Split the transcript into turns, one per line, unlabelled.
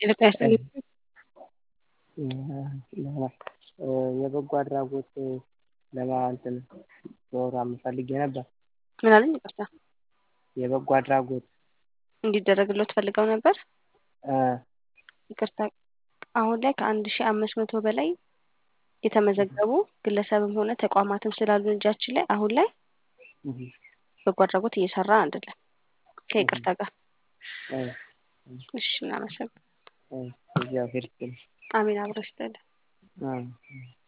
የለቀያስል
የበጎ አድራጎት ለማንትን ፕሮግራም ፈልጌ ነበር።
ምን አለኝ? ይቅርታ
የበጎ አድራጎት
እንዲደረግለት ፈልገው ነበር።
እ
ይቅርታ አሁን ላይ ከአንድ ሺህ አምስት መቶ በላይ የተመዘገቡ ግለሰብም ሆነ ተቋማትም ስላሉ እጃችን ላይ አሁን ላይ በጎ አድራጎት እየሰራ አይደለም። ከይቅርታ ጋር
እ
እሺ፣ እናመሰግናለን።
እግዚአብሔር ይስጥልኝ።
አሜን። አብረሽ
እ